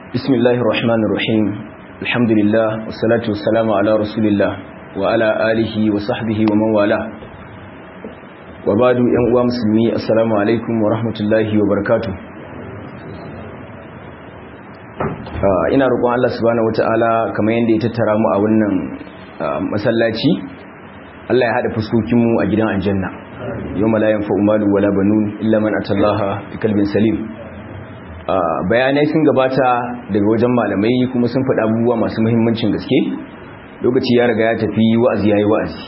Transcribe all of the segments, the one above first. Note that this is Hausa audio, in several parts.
بسم الله الرحمن الرحيم الحمد لله والصلاة والسلام على رسول الله وعلى آله وصحبه ومن والاه وبعد أنواع مسلمي السلام عليكم ورحمة الله وبركاته ina roƙon Allah subhanahu wataala kamar yadda ya tattara mu a wannan masallaci Allah ya hada fuskokinmu a gidan aljanna yawma la yanfa'u malu wala banun illa man atallaha biqalbin salim bayanai sun gabata daga wajen malamai kuma sun faɗa abubuwa masu muhimmancin gaske lokaci ya riga ya tafi wa'azi yayi wa'azi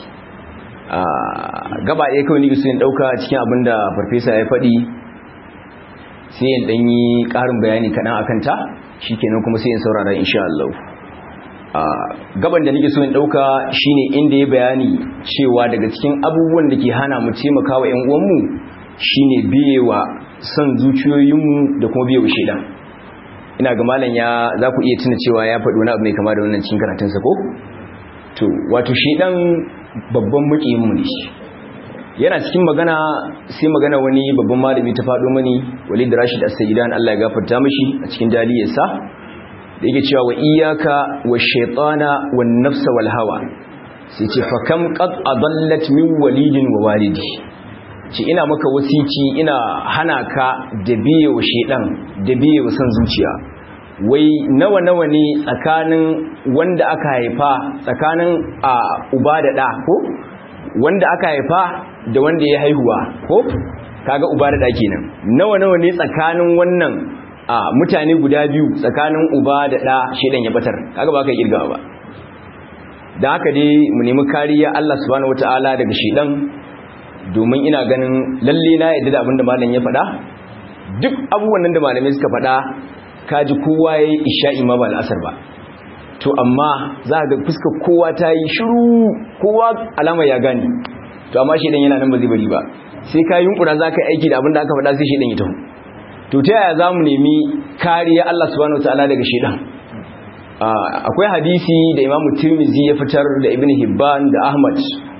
gaba ɗaya kawai nake so in ɗauka cikin abin da farfesa ya faɗi sai in ɗan yi ƙarin bayani kaɗan akan ta shikenan kuma sai in saurara insha Allah gaban da nake so in ɗauka shine inda ya bayani cewa daga cikin abubuwan da ke hana mu taimaka wa 'yan uwanmu shine biyewa son zuciyoyinmu da kuma biyewa shaidan ina ga malam ya za ku iya tuna cewa ya faɗi wani abu mai kama da wannan cikin karatunsa ko to wato shaidan babban mukiyinmu ne yana cikin magana sai magana wani babban malami ta faɗo mani walid rashid as-sayyidan Allah ya gafarta mishi a cikin daliyarsa da yake cewa wa iyyaka wash-shaytana wan-nafsa wal-hawa sai ce fa kam qad adallat min walidin wa walidi ce ina maka wasici ina hana ka da biye wa shedan da biye wa san zuciya wai nawa nawa ne tsakanin wanda aka haifa tsakanin a uba da da ko wanda aka haifa da wanda ya haihuwa ko kaga uba da da kenan nawa nawa ne tsakanin wannan a mutane guda biyu tsakanin uba da da shedan ya batar kaga ba ka kirgawa ba da haka dai mu nemi kariya Allah subhanahu wataala daga shedan domin ina ganin lalle na yadda da abin da malam ya faɗa duk abubuwan nan da malamai suka faɗa kaji kowa ya yi isha'i ma ba al'asar ba to amma za ga fuskar kowa ta yi shiru kowa alama ya gani to amma shi yana nan ba zai bari ba sai ka yunkura za ka yi aiki da abin da aka faɗa sai shi ya taho to ta yaya za mu nemi kariya Allah subhanahu wa ta'ala daga shedan akwai hadisi da imamu tirmizi ya fitar da ibn hibban da ahmad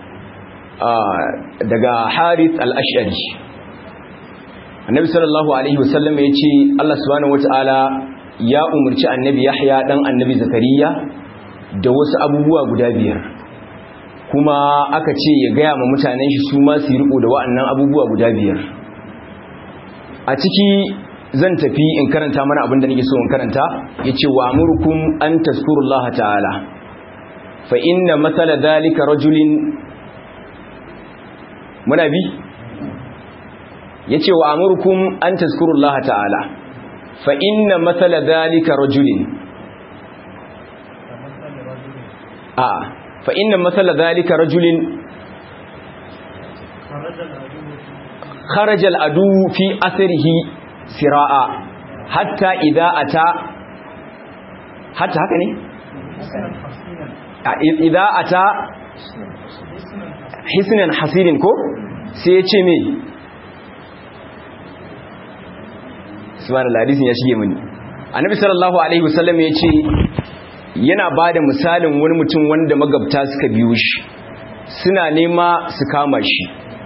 daga harith al-ash'ari annabi sallallahu alaihi wasallam ya ce Allah subhanahu wataala ya umarci annabi yahya dan annabi zakariya da wasu abubuwa guda biyar kuma aka ce ya gaya ma mutanen shi su ma su riko da wa'annan abubuwa guda biyar a ciki zan tafi in karanta mana abin da nake so in karanta yace wa amurukum an tazkurullaha ta'ala fa inna mathala dhalika rajulin muna bi ya ce wa amurkum an tazkurullaha ta'ala fa inna matsala dalika rajulin a fa inna matsala dalika rajulin kharajal adu fi asirihi sira'a hatta idza ata hatta haka ne idza ata hisnan hasirin ko sai ya ce me subhanallah hadisin ya shige mini annabi sallallahu alaihi wasallam ya ce yana bada misalin wani mutum wanda magabta suka biyo shi suna nema su kama shi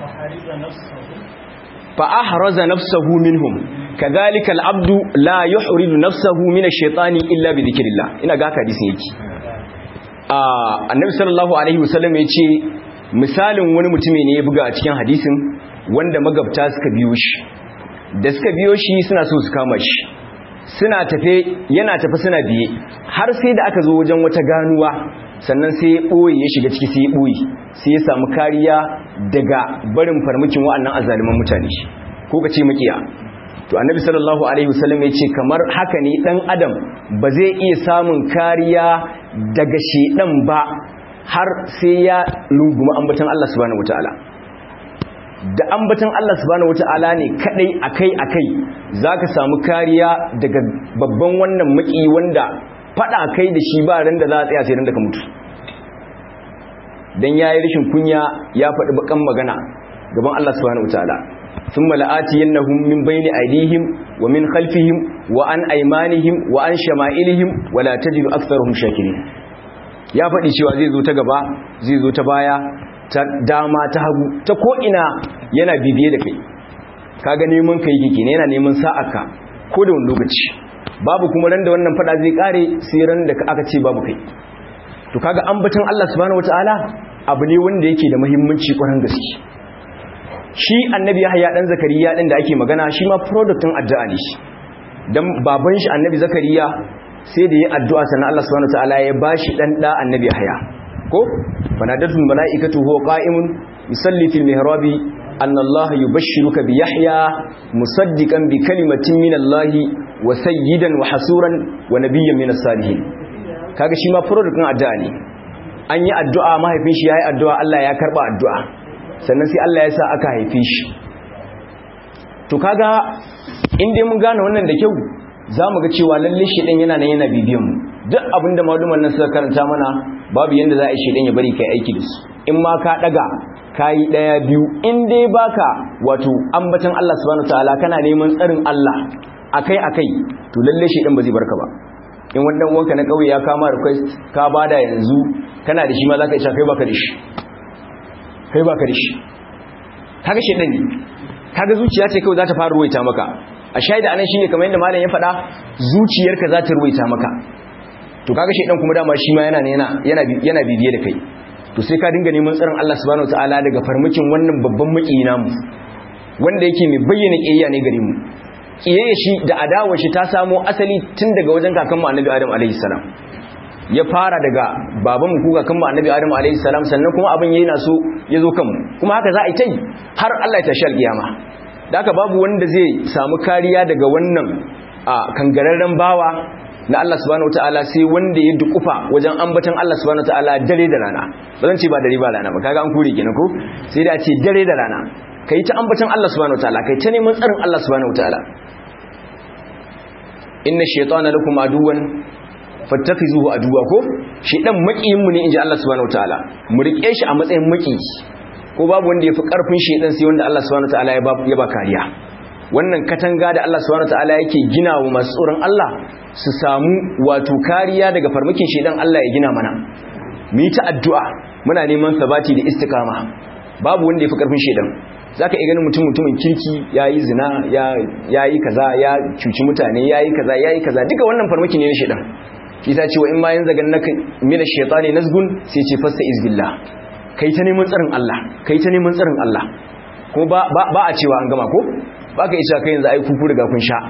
fa ahraza nafsahu minhum kadhalika al-abdu la yuhridu nafsahu min ash-shaytani illa bi dhikrillah ina ga hadisin yake annabi sallallahu alaihi wasallam ya ce misalin wani mutumi ne ya buga a cikin hadisin wanda magabta suka biyo shi da suka biyo shi suna so su kama shi suna tafe yana tafe suna biye har sai da aka zo wajen wata ganuwa sannan sai ya ɓoye ya shiga ciki sai ya ɓoye sai ya samu kariya daga barin farmakin wa'annan azaliman mutane ko ka ce makiya to annabi sallallahu alaihi wasallam ya ce kamar haka ne dan adam ba zai iya samun kariya daga shedan ba har sai ya lunguma ambatan Allah subhanahu wataala da ambatan Allah subhanahu wataala ne kadai akai akai zaka samu kariya daga babban wannan maki wanda fada kai da shi ba ran da za a tsaya sai ran da ka mutu dan yayi rashin kunya ya faɗi bakan magana gaban Allah subhanahu wataala ثم لآتينهم من بين أيديهم ومن خلفهم وعن أيمانهم وعن شمائلهم ولا تجد أكثرهم شاكرين ya faɗi cewa zai zo ta gaba zai zo ta baya ta dama ta hagu ta ko'ina yana bibiye da kai kaga neman kai yake ne yana neman sa'aka ko da wani lokaci babu kuma ran da wannan fada zai kare sai ran da aka ce babu kai to kaga ambaton Allah subhanahu wataala abu ne wanda yake da muhimmanci kwarin gaske shi annabi Yahya dan Zakariya din da ake magana shi ma product din addu'a ne shi dan baban shi annabi Zakariya sai da yi addu'a sannan Allah subhanahu wataala ya bashi dan da annabi Yahya ko fanadatul malaikatu huwa qa'imun yusalli fil mihrabi anna Allah yubashshiruka bi Yahya musaddiqan bi kalimatin min Allah wa sayyidan wa hasuran wa nabiyyan min as-salihin kaga shi ma product din addu'a ne an yi addu'a mahaifin shi yayi addu'a Allah ya karba addu'a sannan sai Allah ya sa aka haife shi to kaga in dai mun gane wannan da kyau zamu ga cewa lalle shi din yana nan yana bibiyan mu duk abinda maluman nan suka karanta mana babu yanda za a yi shi din ya bari kai aiki da su in ma ka daga kayi daya biyu in dai baka wato ambatan Allah subhanahu wataala kana neman tsarin Allah akai akai to lalle shi din ba zai barka ba in wannan uwanka na kauye ya kama request ka bada yanzu kana da shi ma zaka isa kai baka da shi kai baka da shi kaga shedan ne kaga zuciya ce kawai za ta fara ruwaita maka a shaida anan shine kamar yadda malam ya faɗa zuciyarka za ta ruwaita maka to kaga shedan kuma dama shi ma yana yana yana yana bibiye da kai to sai ka dinga neman tsaron Allah subhanahu wataala daga farmakin wannan babban maki namu wanda yake mai bayyana kiyayya ne gare mu kiyayya shi da adawar shi ta samo asali tun daga wajen kakan mu annabi Adam alaihi salam ya fara daga baban mu kuka kan mu annabi Adam alaihi salam sannan kuma abin yana so ya zo kanmu kuma haka za a yi tai har Allah ya tashi alkiyama da haka babu wanda zai samu kariya daga wannan a kangararren bawa na Allah subhanahu wataala sai wanda ya dukufa wajen ambatan Allah subhanahu wataala dare da rana ba zan ce ba dare ba rana ba kaga an kure kenan ko sai da a ce dare da rana kai ta ambatan Allah subhanahu wataala kai ta neman tsarin Allah subhanahu wataala inna shaytana lakum aduwan fattakhizuhu aduwa ko shi dan makiyin mu ne inji Allah subhanahu wataala mu rike shi a matsayin maki ko babu wanda yafi karfin shedan sai wanda Allah subhanahu wataala ya ba ya ba kariya wannan katanga da Allah subhanahu wataala yake gina wa masu tsoron Allah su samu wato kariya daga farmakin shedan Allah ya gina mana mu yi ta addu'a muna neman sabati da istiqama babu wanda yafi karfin shedan zaka iya ganin mutum mutumin kirki yayi zina ya yayi kaza ya cuci mutane yayi kaza yayi kaza duka wannan farmaki ne na shedan kisa ce wa in ma yanzu gan naka mina shaytani nazgun sai ce fasta izbillah kai ta neman tsarin Allah kai ta neman tsarin Allah ko ba ba a cewa an gama ko ba ka isa kai yanzu ai kuku daga kun sha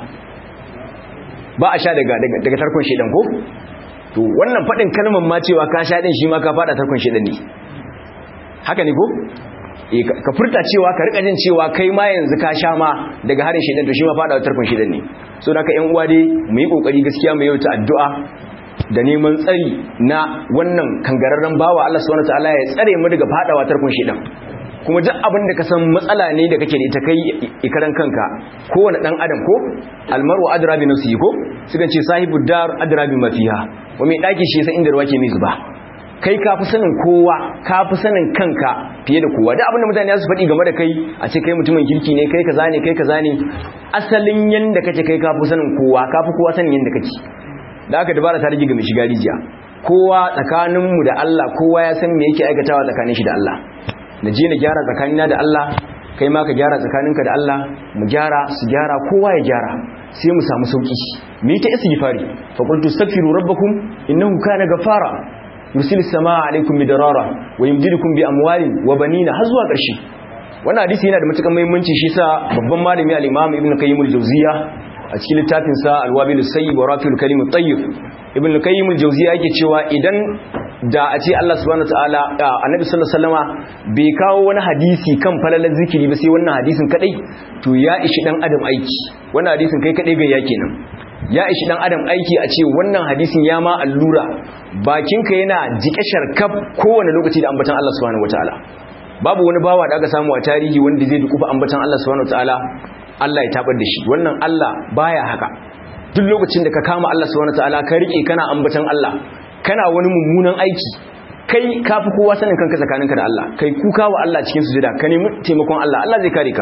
ba a sha daga daga tarkon shedan ko to wannan fadin kalmar ma cewa ka sha din shi ma ka fada tarkon shedan ne haka ne ko eh ka furta cewa ka rika jin cewa kai ma yanzu ka sha ma daga harin shedan to shi ma fada tarkon shedan ne so da ka yan uwa dai mu yi kokari gaskiya mu yi ta addu'a da neman tsari na wannan kangararren bawa Allah subhanahu wataala ya tsare mu daga fadawa tarkon shedan kuma duk abin da ka san matsala ne da kake da ita kai ikaran kanka kowane dan adam ko almaru adra bi nafsihi ko sukan ce sahibu dar adra bi mafiha wa mai daki shi san inda ruwa ke mai zuba kai ka fi sanin kowa ka fi sanin kanka fiye da kowa duk abin da mutane su faɗi game da kai a ce kai mutumin kirki ne kai kaza ne kai kaza ne asalin yanda kake kai ka fi sanin kowa ka fi kowa sanin yanda kake da aka dabara ta rage ga mai shiga rijiya kowa tsakaninmu da Allah kowa ya san me yake aikatawa tsakanin shi da Allah na je na gyara tsakanina da Allah kai ma ka gyara tsakaninka da Allah mu gyara su gyara kowa ya gyara sai mu samu sauki mu yi ta istighfari fa qultu astaghfiru rabbakum innahu kana ghafara yursilu samaa alaykum midrara wa yumdidukum bi amwalin wa banina har zuwa ƙarshe wannan hadisi yana da matuƙar muhimmanci shi sa babban malami al-Imam Ibn Qayyim al-Jawziyya a cikin littafinsa alwabil sayyib wa rafil kalim tayyib ibn al-qayyim al-jawziya yake cewa idan da a ce Allah subhanahu wataala annabi sallallahu alaihi wasallama bai kawo wani hadisi kan falalar zikiri ba sai wannan hadisin kadai to ya ishi dan adam aiki wannan hadisin kai kadai ga yake nan ya ishi dan adam aiki a ce wannan hadisin ya ma allura bakinka yana jike sharkaf kowane lokaci da ambatan Allah subhanahu wataala babu wani bawa da aka samu a tarihi wanda zai dukufa ambatan Allah subhanahu wataala Allah ya tabar da shi wannan Allah baya haka duk lokacin da ka kama Allah subhanahu wataala ka rike kana ambatan Allah kana wani mummunan aiki kai kafi kowa sanin kanka tsakaninka da Allah kai kuka wa Allah cikin sujada ka nemi taimakon Allah Allah zai kare ka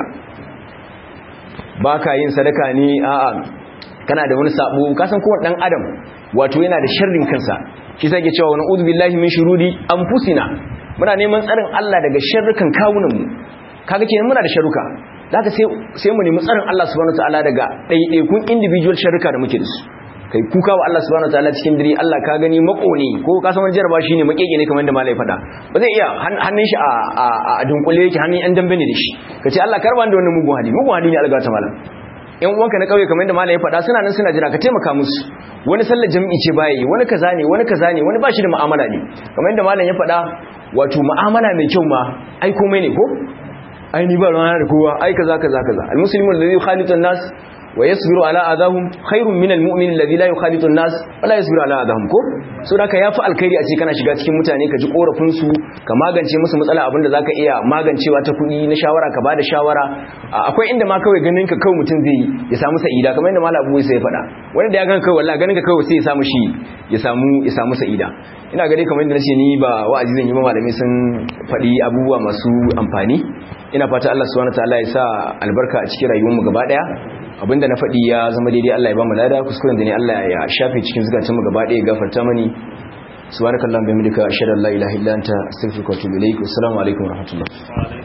baka yin sadaka ne a'a kana da wani sabo ka san kowa dan adam wato yana da sharrin kansa shi sai ke cewa wa na'udhu billahi min shururi anfusina muna neman tsarin Allah daga sharrukan kawunan mu kaga kenan muna da sharruka zaka sai sai mu nemi tsarin Allah subhanahu wataala daga ɗaiɗaikun individual sharruka da muke da su kai kuka wa Allah subhanahu wataala cikin dare Allah ka gani mako ne ko ka san wani jaraba shine makeke ne kamar da malai faɗa ba zai iya hannun shi a a dunkule yake hannun yan dambe ne da shi kace Allah karba da wannan mugun hali mugun hali ne alga ta malam yan uwanka na kauye kamar da malai faɗa suna nan suna jira ka taimaka musu wani sallar jami'i ce baya yi wani kaza ne wani kaza ne wani bashi da mu'amala ne kamar yadda malam ya faɗa wato mu'amala mai kyau ma ai komai ne ko ai ni ba ruwana da kowa ai kaza kaza kaza almuslimu alladhi yukhalitu an-nas wa yasbiru ala adahum khairun min almu'min alladhi la yukhalitu an-nas wa la yasbiru ala adahum ko so da ka yafi alkhairi a ce kana shiga cikin mutane ka ji korafin su ka magance musu matsala abinda zaka iya magancewa ta kudi na shawara ka bada shawara akwai inda ma kawai ganin ka kawai mutum zai ya samu sa'ida kamar inda malam Abu sai ya faɗa wanda da ya ganka kawai wallahi ganin ka kawai sai ya samu shi ya samu ya samu sa'ida ina gare kamar inda nace ni ba wa'azi zan yi ba malami sun faɗi abubuwa masu amfani ina fata Allah subhanahu wataala ya sa albarka a cikin rayuwarmu gaba daya abinda na faɗi ya zama daidai Allah ya ba mu lada kuskuren da ne Allah ya shafe cikin zukatanmu gaba daya gafarta mani subhanakallahumma bihamdika ashhadu an la ilaha illa anta astaghfiruka wa atubu ilaik assalamu alaikum wa rahmatullah